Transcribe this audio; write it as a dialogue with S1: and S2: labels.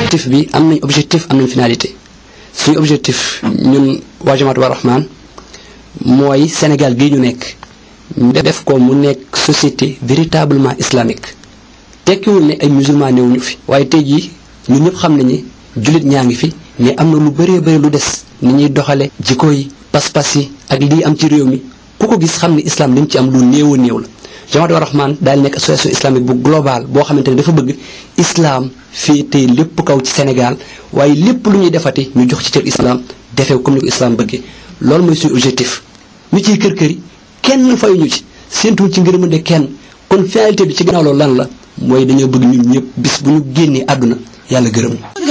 S1: objectif bi am nañ objectif am nañ finalité suñu objectif ñun waa Jamaatu Rahman mooy Sénégal gii ñu nekk ñu def ko mu nekk société véritablement islamique tekkiwul ne ay musulman newuñu fi waaye tey jii ñun ñëpp xam nañu jullit ñaa ngi fi mais am na lu bëree bëri lu des ni ñuy doxale jikko yi pas-pas yi ak lii am ci réew mi ku ko gis xam ne islam li mu ci am lu néew a néew la Jamaatu Rahman daal nekk association islamique bu global boo xamante ne dafa bëgg islam fii tey lépp kaw ci Sénégal waaye lépp lu ñuy defati ñu jox ci cër islam defee comme ni ko islam bëggee loolu mooy suñu objectif ñu ciy kër kër yi kenn fayuñu ci séentuwul ci ngërëmande kenn kon finalité bi ci gannaaw loolu lan la mooy dañoo bëgg ñun ñëpp bis bu ñu génnee àdduna yàlla gërëm